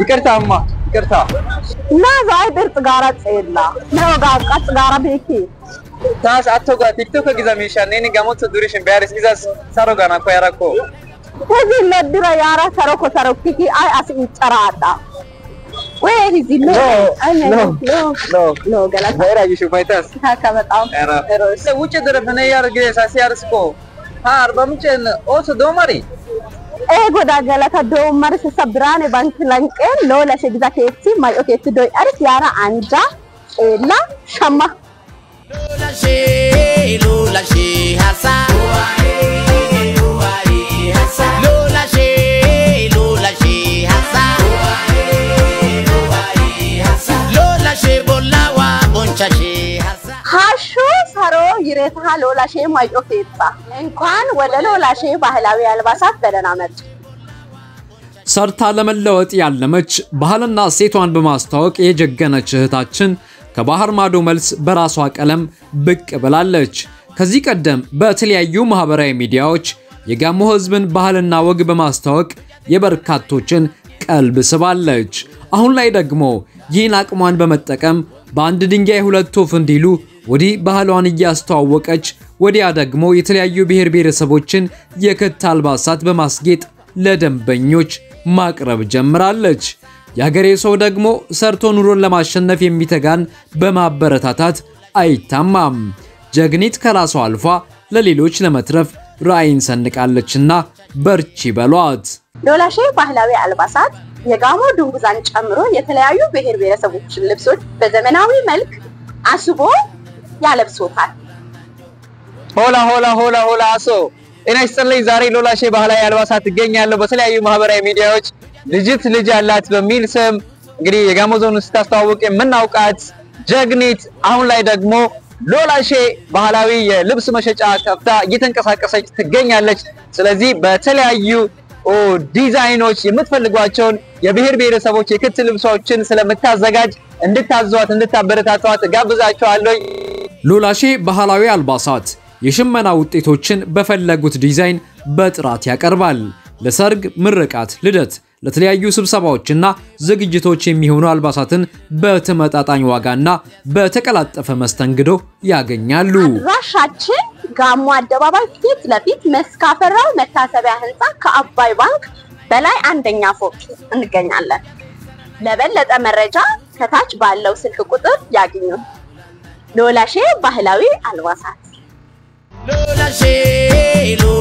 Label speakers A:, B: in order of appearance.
A: ይቅርታማ ይቅርታ
B: Na zai bir tsigara tsela. Na ga ka tsigara beki.
A: taas attoga tiktoka giza miishaan inni gamotto durishin beyaris izas saro gana koyarakko
B: Hezi medira yara saroko sarokiki ai as incarada. We hezi no. Ai
A: no,
B: no.
A: no.
B: No galata.
A: bayraayishu faytas
B: Haka በጣም
A: ውጭ darbane yar gide sasi yarsko ha arba ምንጭን oso domari
B: Ego da galata do marse sabrane bank lanqe lola shegza keetti mayo keetti do aris yara anja ela shamma
C: Lola she, Lola she hasa. Lola she, Lola she hasa. Lola she bolla wa boncha she hasa.
B: ሃሹ ሰሮ ይሬታ ሎላ ሼ ማዮ ኬታ እንኳን ወደ ሎላ ሼ ባህላዊ አልባሳት በደህና መጡ።
D: ሰርታ ለመለወጥ ያለመች ባህልና እሴቷን በማስተዋወቅ የጀገነች እህታችን ከባህር ማዶ መልስ በራሷ ቀለም ብቅ ብላለች። ከዚህ ቀደም በተለያዩ ማህበራዊ ሚዲያዎች የጋሞ ሕዝብን ባህልና ወግ በማስተዋወቅ የበርካቶችን ቀልብ ስባለች። አሁን ላይ ደግሞ ይህን አቅሟን በመጠቀም በአንድ ድንጋይ ሁለት ወፍ እንዲሉ ወዲህ ባህሏን እያስተዋወቀች ወዲያ ደግሞ የተለያዩ ብሔር ብሔረሰቦችን የክት አልባሳት በማስጌጥ ለደንበኞች ማቅረብ ጀምራለች። የሀገሬ ሰው ደግሞ ሰርቶ ኑሮን ለማሸነፍ የሚተጋን በማበረታታት አይታማም። ጀግኒት ከራሷ አልፋ ለሌሎች ለመትረፍ ራዕይን ሰንቃለችና በርቺ በሏት።
B: ሎላ ሼ ባህላዊ አልባሳት የጋሞ ድንጉዛን ጨምሮ የተለያዩ ብሔር ብሔረሰቦችን ልብሶች በዘመናዊ መልክ አስቦ ያለብሶታል።
A: ሆላ ሆላ ሆላ ሆላ አሶ ጤና ይስጥልኝ። ዛሬ ሎላ ሼ ባህላዊ አልባሳት ትገኛለሁ። በተለያዩ ማህበራዊ ሚዲያዎች ልጅት ልጅ አላት በሚል ስም እንግዲህ የጋሞ ዞን ስታስተዋውቅ የምናውቃት ጀግኒት አሁን ላይ ደግሞ ሎላ ሼ ባህላዊ የልብስ መሸጫ ከፍታ እየተንቀሳቀሰች ትገኛለች። ስለዚህ በተለያዩ ኦ ዲዛይኖች የምትፈልጓቸውን የብሔር ብሔረሰቦች የክት ልብሶችን ስለምታዘጋጅ እንድታዟት እንድታበረታቷት ጋብዛቸዋለሁ።
D: ሎላሼ ባህላዊ አልባሳት የሽመና ውጤቶችን በፈለጉት ዲዛይን በጥራት ያቀርባል። ለሰርግ፣ ምርቃት፣ ልደት፣ ለተለያዩ ስብሰባዎችና ዝግጅቶች የሚሆኑ አልባሳትን በተመጣጣኝ ዋጋና በተቀላጠፈ መስተንግዶ ያገኛሉ።
B: አድራሻችን ጋሞ አደባባይ ፊት ለፊት መስካፈራው መታሰቢያ ህንፃ ከአባይ ባንክ በላይ አንደኛ ፎቅ እንገኛለን። ለበለጠ መረጃ ከታች ባለው ስልክ ቁጥር ያግኙ። ሎላሼ ባህላዊ አልባሳት
C: Lola she, Lola